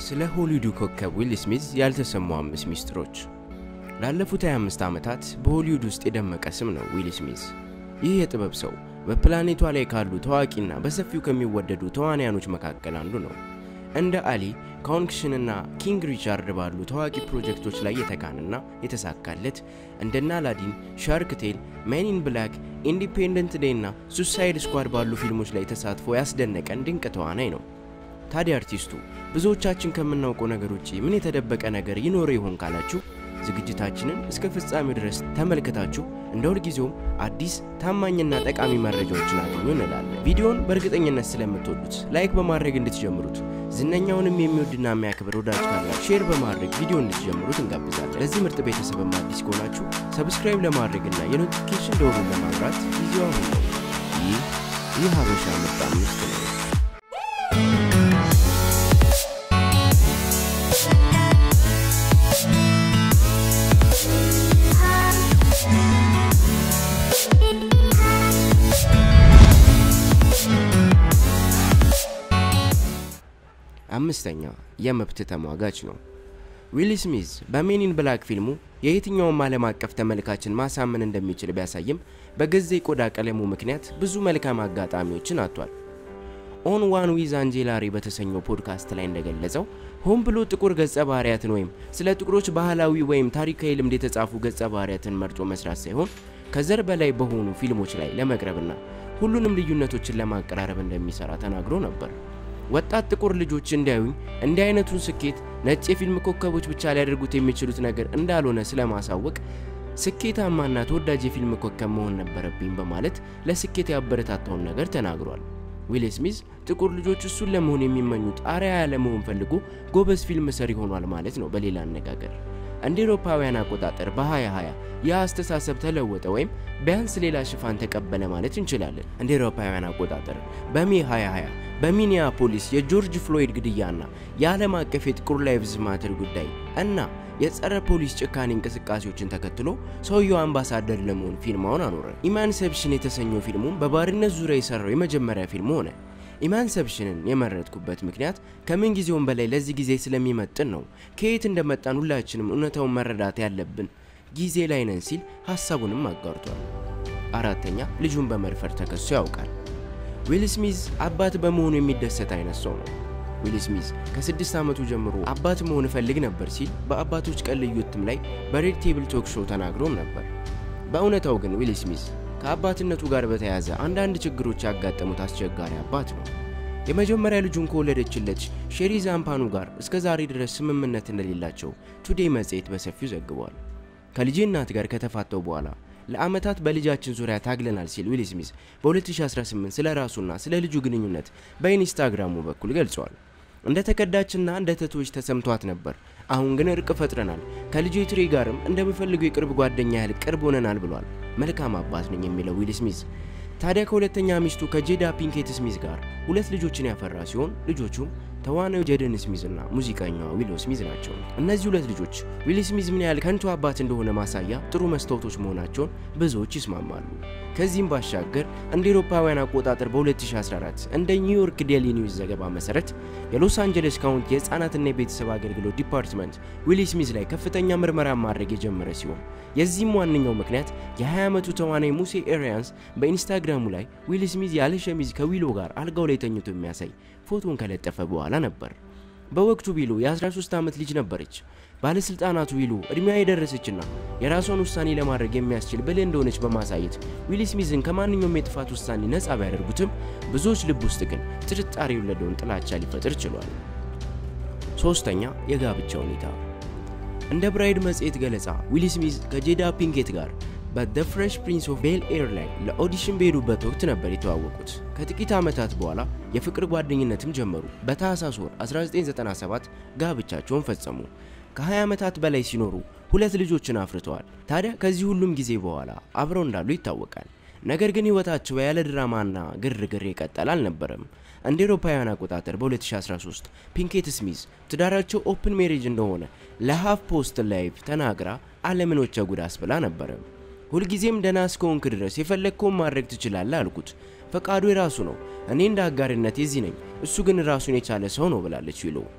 ስለ ሆሊውዱ ኮከብ ዊል ስሚዝ ያልተሰሙ አምስት ሚስጥሮች። ላለፉት 25 ዓመታት በሆሊውድ ውስጥ የደመቀ ስም ነው ዊል ስሚዝ። ይህ የጥበብ ሰው በፕላኔቷ ላይ ካሉ ታዋቂና በሰፊው ከሚወደዱ ተዋንያኖች መካከል አንዱ ነው። እንደ አሊ፣ ካውንክሽንና ኪንግ ሪቻርድ ባሉ ታዋቂ ፕሮጀክቶች ላይ የተካንና የተሳካለት እንደና አላዲን፣ ሻርክ ቴል፣ ሜን ኢን ብላክ፣ ኢንዲፔንደንት ዴይ እና ሱሳይድ ስኳድ ባሉ ፊልሞች ላይ ተሳትፎ ያስደነቀን ድንቅ ተዋናይ ነው። ታዲያ አርቲስቱ ብዙዎቻችን ከምናውቀው ነገር ውጪ ምን የተደበቀ ነገር ይኖረው ይሆን ካላችሁ ዝግጅታችንን እስከ ፍጻሜው ድረስ ተመልክታችሁ እንደ ሁልጊዜውም አዲስ ታማኝና ጠቃሚ መረጃዎችን አገኙ እንላለን። ቪዲዮውን በእርግጠኝነት ስለምትወዱት ላይክ በማድረግ እንድትጀምሩት፣ ዝነኛውንም የሚወድና የሚያክብር ወዳጅ ካላችሁ ሼር በማድረግ ቪዲዮ እንድትጀምሩት እንጋብዛለን። ለዚህ ምርጥ ቤተሰብም አዲስ ከሆናችሁ ሰብስክራይብ ለማድረግና የኖቲፊኬሽን ደወሉን ለማብራት ጊዜው አሁን ነው። ይህ ይህ ሀበሻ ምርጥ አምስት ነው። አምስተኛ የመብት ተሟጋች ነው። ዊል ስሚዝ በሜን ኢን ብላክ ፊልሙ የየትኛውም ዓለም አቀፍ ተመልካችን ማሳመን እንደሚችል ቢያሳይም በገዛ የቆዳ ቀለሙ ምክንያት ብዙ መልካም አጋጣሚዎችን አጥቷል። ኦን ዋን ዊዝ አንጄላሪ በተሰኘው ፖድካስት ላይ እንደገለጸው ሆን ብሎ ጥቁር ገጸ ባህሪያትን ወይም ስለ ጥቁሮች ባህላዊ ወይም ታሪካዊ ልምድ የተጻፉ ገጸ ባህሪያትን መርጦ መስራት ሳይሆን ከዘር በላይ በሆኑ ፊልሞች ላይ ለመቅረብና ሁሉንም ልዩነቶችን ለማቀራረብ እንደሚሰራ ተናግሮ ነበር። ወጣት ጥቁር ልጆች እንዲያዩኝ እንዲህ አይነቱን ስኬት ነጭ የፊልም ኮከቦች ብቻ ሊያደርጉት የሚችሉት ነገር እንዳልሆነ ስለማሳወቅ ስኬታማና ተወዳጅ የፊልም ኮከብ መሆን ነበረብኝ በማለት ለስኬት ያበረታታውን ነገር ተናግሯል። ዊል ስሚዝ ጥቁር ልጆች እሱን ለመሆን የሚመኙት አርአያ ለመሆን ፈልጎ ጎበዝ ፊልም ሰሪ ሆኗል ማለት ነው። በሌላ አነጋገር እንደ ኤሮፓውያን አቆጣጠር በ2020 ያ አስተሳሰብ ተለወጠ ወይም ቢያንስ ሌላ ሽፋን ተቀበለ ማለት እንችላለን። እንደ ኤሮፓውያን አቆጣጠር በሜ 2020 በሚኒያፖሊስ የጆርጅ ፍሎይድ ግድያና የዓለም አቀፍ የጥቁር ላይቭዝ ማተር ጉዳይ እና የጸረ ፖሊስ ጭካኔ እንቅስቃሴዎችን ተከትሎ ሰውየው አምባሳደር ለመሆን ፊርማውን አኖረ። ኢማንሰፕሽን የተሰኘው ፊልሙም በባርነት ዙሪያ የሰራው የመጀመሪያ ፊልሙ ሆነ። ኢማንሰፕሽንን የመረጥኩበት ምክንያት ከምን ጊዜውም በላይ ለዚህ ጊዜ ስለሚመጥን ነው። ከየት እንደመጣን ሁላችንም እውነታውን መረዳት ያለብን ጊዜ ላይ ነን ሲል ሀሳቡንም አጋርቷል። አራተኛ ልጁን በመድፈር ተከሶ ያውቃል። ዊል ስሚዝ አባት በመሆኑ የሚደሰት አይነት ሰው ነው። ዊል ስሚዝ ከስድስት ዓመቱ ጀምሮ አባት መሆን እፈልግ ነበር ሲል በአባቶች ቀን ልዩ እትም ላይ በሬድ ቴብል ቶክ ሾው ተናግሮም ነበር። በእውነታው ግን ዊል ስሚዝ ከአባትነቱ ጋር በተያያዘ አንዳንድ ችግሮች ያጋጠሙት አስቸጋሪ አባት ነው። የመጀመሪያ ልጁን ከወለደችለት ሼሪ ዛምፓኑ ጋር እስከ ዛሬ ድረስ ስምምነት እንደሌላቸው ቱዴይ መጽሔት በሰፊው ዘግቧል። ከልጄ እናት ጋር ከተፋተው በኋላ ለዓመታት በልጃችን ዙሪያ ታግለናል ሲል ዊል ስሚዝ በ2018 ስለ ራሱና ስለ ልጁ ግንኙነት በኢንስታግራሙ በኩል ገልጿል። እንደ ተከዳችና እንደ ተቶች ተሰምቷት ነበር። አሁን ግን እርቅ ፈጥረናል፣ ከልጄ ትሪ ጋርም እንደምፈልገው የቅርብ ጓደኛ ያህል ቅርብ ሆነናል ብሏል። መልካም አባት ነኝ የሚለው ዊል ስሚዝ ታዲያ ከሁለተኛ ሚስቱ ከጄዳ ፒንኬት ስሚዝ ጋር ሁለት ልጆችን ያፈራ ሲሆን ልጆቹም ተዋናዩ ጄደን ስሚዝ እና ሙዚቀኛዋ ዊሎ ስሚዝ ናቸው። እነዚህ ሁለት ልጆች ዊል ስሚዝ ምን ያህል ከንቱ አባት እንደሆነ ማሳያ ጥሩ መስታወቶች መሆናቸውን ብዙዎች ይስማማሉ። ከዚህም ባሻገር እንደ ኤሮፓውያን አቆጣጠር በ2014 እንደ ኒውዮርክ ዴሊ ኒውስ ዘገባ መሰረት የሎስ አንጀለስ ካውንቲ የህፃናትና የቤተሰብ አገልግሎት ዲፓርትመንት ዊል ስሚዝ ላይ ከፍተኛ ምርመራ ማድረግ የጀመረ ሲሆን የዚህም ዋነኛው ምክንያት የ20 ዓመቱ ተዋናይ ሙሴ ኤሪያንስ በኢንስታግራሙ ላይ ዊል ስሚዝ ያለ ሸሚዝ ከዊሎ ጋር አልጋው ላይ ተኝቶ የሚያሳይ ፎቶን ከለጠፈ በኋላ ነበር። በወቅቱ ዊሎ የ13 ዓመት ልጅ ነበረች። ባለስልጣናቱ ዊሎ እድሜዋ የደረሰችና የራሷን ውሳኔ ለማድረግ የሚያስችል ብልህ እንደሆነች በማሳየት ዊል ስሚዝን ከማንኛውም የጥፋት ውሳኔ ነጻ ቢያደርጉትም ብዙዎች ልብ ውስጥ ግን ጥርጣሬ የወለደውን ጥላቻ ሊፈጥር ችሏል። ሶስተኛ የጋብቻ ሁኔታ እንደ ብራይድ መጽሔት ገለጻ ዊል ስሚዝ ከጄዳ ፒንኬት ጋር በደ ፍሬሽ ፕሪንስ ኦፍ ቤል ኤር ላይ ለኦዲሽን በሄዱበት ወቅት ነበር የተዋወቁት። ከጥቂት ዓመታት በኋላ የፍቅር ጓደኝነትም ጀመሩ። በታህሳስ ወር 1997 ጋብቻቸውን ፈጸሙ። ከ20 ዓመታት በላይ ሲኖሩ ሁለት ልጆችን አፍርተዋል። ታዲያ ከዚህ ሁሉም ጊዜ በኋላ አብረው እንዳሉ ይታወቃል። ነገር ግን ሕይወታቸው ያለ ድራማና ግርግር የቀጠለ አልነበረም። እንደ ኤሮፓውያን አቆጣጠር በ2013 ፒንኬት ስሚዝ ትዳራቸው ኦፕን ሜሬጅ እንደሆነ ለሃፍ ፖስት ላይቭ ተናግራ ዓለምን ወቸ ጉድ አስብላ ነበረ። ሁልጊዜም ደህና እስከሆንክ ድረስ የፈለግከውን ማድረግ ትችላለህ አልኩት። ፈቃዱ የራሱ ነው። እኔ እንደ አጋርነት የዚህ ነኝ፣ እሱ ግን ራሱን የቻለ ሰው ነው ብላለች ዊሎ።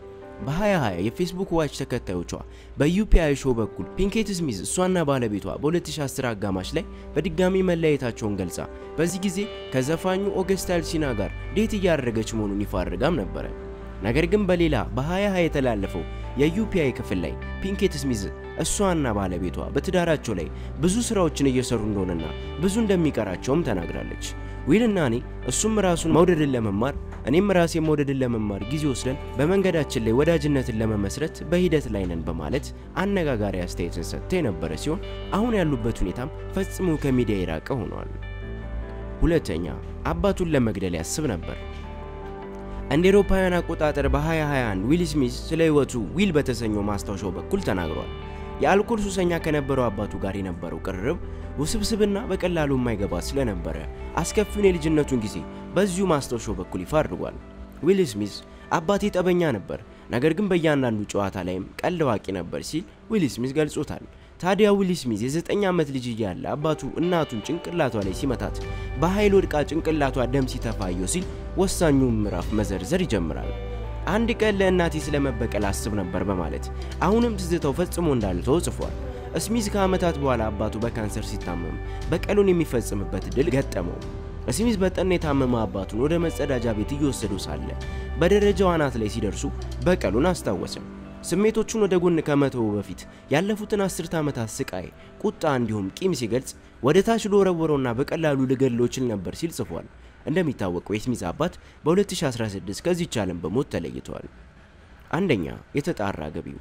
በ2020 የፌስቡክ ዋች ተከታዮቿ በዩፒአይ ሾው በኩል ፒንኬት ስሚዝ እሷና ባለቤቷ በ2010 አጋማሽ ላይ በድጋሚ መለያየታቸውን ገልጻ በዚህ ጊዜ ከዘፋኙ ኦገስት አልሲና ጋር ዴት እያደረገች መሆኑን ይፋ አድርጋም ነበረ። ነገር ግን በሌላ በ2020 የተላለፈው የዩፒአይ ክፍል ላይ ፒንኬት ስሚዝ እሷና ባለቤቷ በትዳራቸው ላይ ብዙ ስራዎችን እየሰሩ እንደሆነና ብዙ እንደሚቀራቸውም ተናግራለች። ዊልና እኔ እሱም ራሱን መውደድን ለመማር እኔም ራሴ መውደድን ለመማር ጊዜ ወስደን በመንገዳችን ላይ ወዳጅነትን ለመመስረት በሂደት ላይ ነን በማለት አነጋጋሪ አስተያየትን ሰጥተው የነበረ ሲሆን አሁን ያሉበት ሁኔታም ፈጽሞ ከሚዲያ የራቀ ሆኗል። ሁለተኛ አባቱን ለመግደል ያስብ ነበር። እንደ አውሮፓውያን አቆጣጠር በ2021 ዊል ስሚዝ ስለ ህይወቱ ዊል በተሰኘው ማስታወሻው በኩል ተናግሯል። የአልኮል ሱሰኛ ከነበረው አባቱ ጋር የነበረው ቅርርብ ውስብስብና በቀላሉ የማይገባ ስለነበረ አስከፊውን የልጅነቱን ጊዜ በዚሁ ማስታወሻው በኩል ይፋ አድርጓል። ዊል ስሚዝ አባቴ ጠበኛ ነበር፣ ነገር ግን በእያንዳንዱ ጨዋታ ላይም ቀልድ አዋቂ ነበር ሲል ዊል ስሚዝ ገልጾታል። ታዲያ ዊል ስሚዝ የዘጠኝ ዓመት ልጅ እያለ አባቱ እናቱን ጭንቅላቷ ላይ ሲመታት በኃይል ወድቃ ጭንቅላቷ ደም ሲተፋየው ሲል ወሳኙን ምዕራፍ መዘርዘር ይጀምራል። አንድ ቀን ለእናቴ ስለመበቀል አስብ ነበር በማለት አሁንም ትዝታው ፈጽሞ እንዳልተው ጽፏል። ስሚዝ ከዓመታት በኋላ አባቱ በካንሰር ሲታመም በቀሉን የሚፈጽምበት እድል ገጠመው። ስሚዝ በጠና የታመመ አባቱን ወደ መጸዳጃ ቤት እየወሰዱ ሳለ በደረጃው አናት ላይ ሲደርሱ በቀሉን አስታወሰም። ስሜቶቹን ወደ ጎን ከመተው በፊት ያለፉትን አስርት ዓመታት ስቃይ፣ ቁጣ እንዲሁም ቂም ሲገልጽ ወደ ታች ለወረወረውና በቀላሉ ልገድለው እችል ነበር ሲል ጽፏል። እንደሚታወቀው የስሚዝ አባት በ2016 ከዚህች ዓለም በሞት ተለይተዋል። አንደኛ የተጣራ ገቢው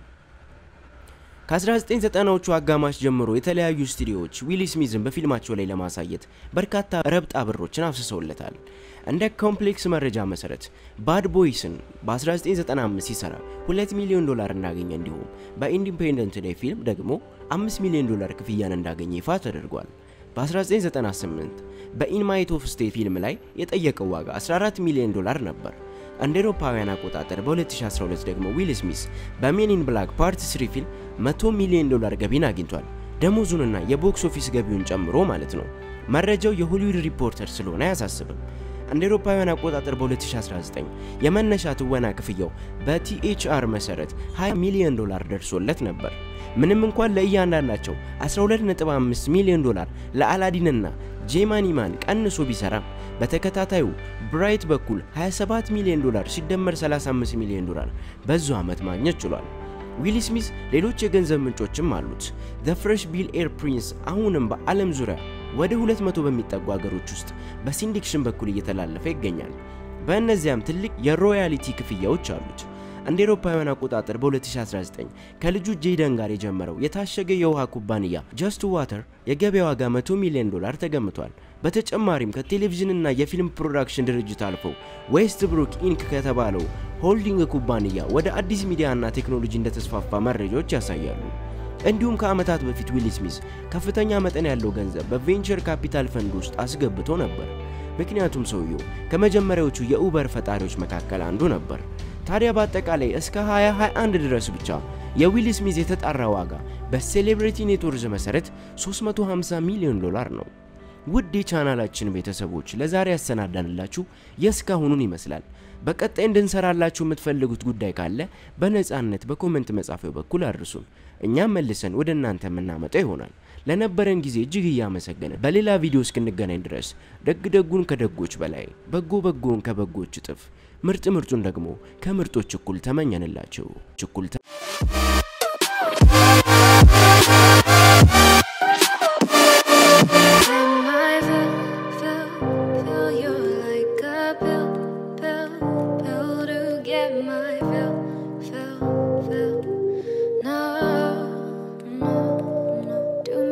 ከ1990ዎቹ አጋማሽ ጀምሮ የተለያዩ ስቱዲዮዎች ዊል ስሚዝን በፊልማቸው ላይ ለማሳየት በርካታ ረብጣ ብሮችን አፍስሰውለታል። እንደ ኮምፕሌክስ መረጃ መሰረት ባድ ቦይስን በ1995 ሲሰራ 2 ሚሊዮን ዶላር እንዳገኘ እንዲሁም በኢንዲፔንደንት ዴይ ፊልም ደግሞ 5 ሚሊዮን ዶላር ክፍያን እንዳገኘ ይፋ ተደርጓል። በ1998 በኢንማይት ኦፍ ስቴት ፊልም ላይ የጠየቀው ዋጋ 14 ሚሊዮን ዶላር ነበር። እንደ አውሮፓውያን አቆጣጠር በ2012 ደግሞ ዊል ስሚዝ በሜን ኢን ብላክ ፓርት 3 ፊልም 100 ሚሊዮን ዶላር ገቢን አግኝቷል። ደሞዙንና የቦክስ ኦፊስ ገቢውን ጨምሮ ማለት ነው። መረጃው የሆሊውድ ሪፖርተር ስለሆነ አያሳስብም። እንደ አውሮፓውያን አቆጣጠር በ2019 የመነሻ ትወና ክፍያው በቲኤችአር መሰረት 20 ሚሊዮን ዶላር ደርሶለት ነበር። ምንም እንኳን ለእያንዳንዳቸው 12.5 ሚሊዮን ዶላር ለአላዲንና ጄማኒማን ቀንሶ ቢሰራም በተከታታዩ ብራይት በኩል 27 ሚሊዮን ዶላር ሲደመር 35 ሚሊዮን ዶላር በዙ ዓመት ማግኘት ችሏል። ዊል ስሚዝ ሌሎች የገንዘብ ምንጮችም አሉት። ዘ ፍሬሽ ቢል ኤር ፕሪንስ አሁንም በዓለም ዙሪያ ወደ 200 በሚጠጉ ሀገሮች ውስጥ በሲንዲክሽን በኩል እየተላለፈ ይገኛል። በእነዚያም ትልቅ የሮያሊቲ ክፍያዎች አሉት። እንደ አውሮፓውያን አቆጣጠር በ2019 ከልጁ ጄደን ጋር የጀመረው የታሸገ የውሃ ኩባንያ ጀስት ዋተር የገበያ ዋጋ 100 ሚሊዮን ዶላር ተገምቷል። በተጨማሪም ከቴሌቪዥንና የፊልም ፕሮዳክሽን ድርጅት አልፎ ዌስት ብሩክ ኢንክ ከተባለው ሆልዲንግ ኩባንያ ወደ አዲስ ሚዲያና ቴክኖሎጂ እንደተስፋፋ መረጃዎች ያሳያሉ። እንዲሁም ከዓመታት በፊት ዊል ስሚዝ ከፍተኛ መጠን ያለው ገንዘብ በቬንቸር ካፒታል ፈንድ ውስጥ አስገብቶ ነበር። ምክንያቱም ሰውየው ከመጀመሪያዎቹ የኡበር ፈጣሪዎች መካከል አንዱ ነበር። ታዲያ በአጠቃላይ እስከ 2021 ድረስ ብቻ የዊል ስሚዝ የተጣራ ዋጋ በሴሌብሪቲ ኔትወርዝ መሰረት 350 ሚሊዮን ዶላር ነው። ውድ የቻናላችን ቤተሰቦች ለዛሬ ያሰናዳንላችሁ የእስካሁኑን ይመስላል። በቀጣይ እንድንሰራላችሁ የምትፈልጉት ጉዳይ ካለ በነፃነት በኮመንት መጻፊያው በኩል አድርሱን። እኛም መልሰን ወደ እናንተ የምናመጣው ይሆናል። ለነበረን ጊዜ እጅግ እያመሰገነ በሌላ ቪዲዮ እስክንገናኝ ድረስ ደግ ደጉን ከደጎች በላይ በጎ በጎን ከበጎች እጥፍ ምርጥ ምርጡን ደግሞ ከምርጦች እኩል ተመኘንላቸው። እኩል